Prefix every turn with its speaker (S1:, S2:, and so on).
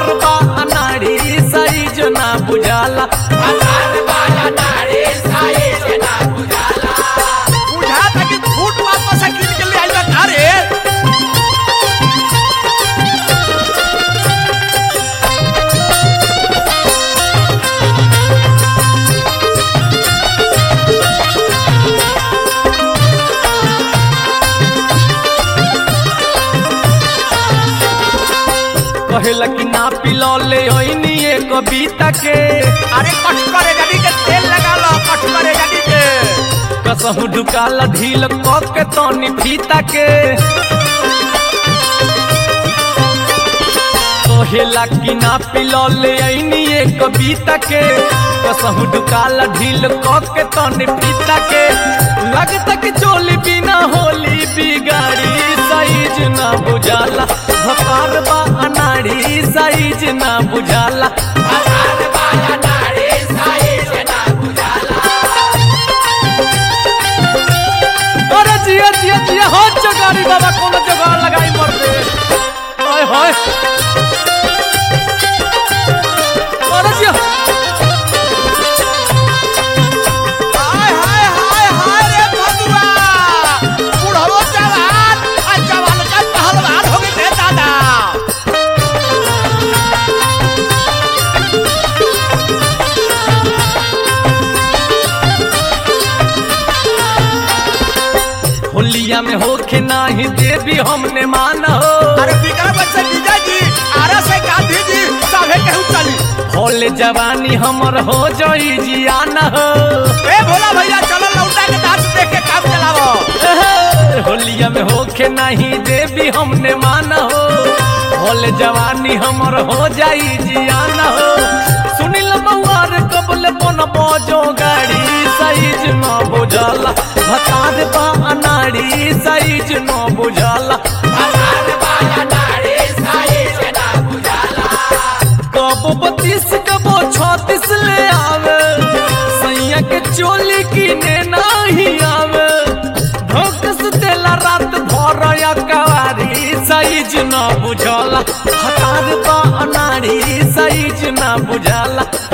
S1: भतार बा अनाड़ी साइज ना बुझाला
S2: बुझाता कि फूट वापस से गिर के ले आइल बा रे
S1: कहेला कि ना पिलो ले ओइनी एक कविता के
S2: अरे कट करे गाड़ी के तेल लगा लो कट करे गाड़ी के
S1: कसहु ढुकाला ढील क के तनी फीता के कहेला कि ना पिलो ले ओइनी एक कविता के कसहु ढुकाला ढील क के तनी फीता के लगता कि चोली बिना होली बिगाड़ी साइज ना बुझाला भकार बा अनाड़ी साइज ना बुझाला अरे जिया जिया जिया हो जगारी बाबा कोनो जगह लगाई मर दे हाय हाय अरे जिया
S2: हाय हाय हाय हाय रे भगवा बुढ़ो जवान आ जवान का पहलवान हो गए रे दादा
S1: होलिया में होके नाही देवी हमने माना हो
S2: अरे बिकरा बच्चा जीजा जी आरा से गांधी जी सभे केहू चली
S1: होले जवानी हमर हो जाई जियाना हो
S2: ए भोला भैया चलो लौटा के डांस देख के काम चलावो
S1: एहे, होलिया में होके नहीं देवी हमने माना हो होले जवानी हमर हो जाई जियाना हो सुनिल मौआर कबल बन बजो गाड़ी साइज न बुझाला भतार बा अनाड़ी साइज न बुझाला कबो बत्तीस कबो छत्तीस ले आवे सैया के चोली किने नहीं आवे धोकस देला रात भर या कवारी साइज न बुझाला हतार बा अनाड़ी साइज न बुझाला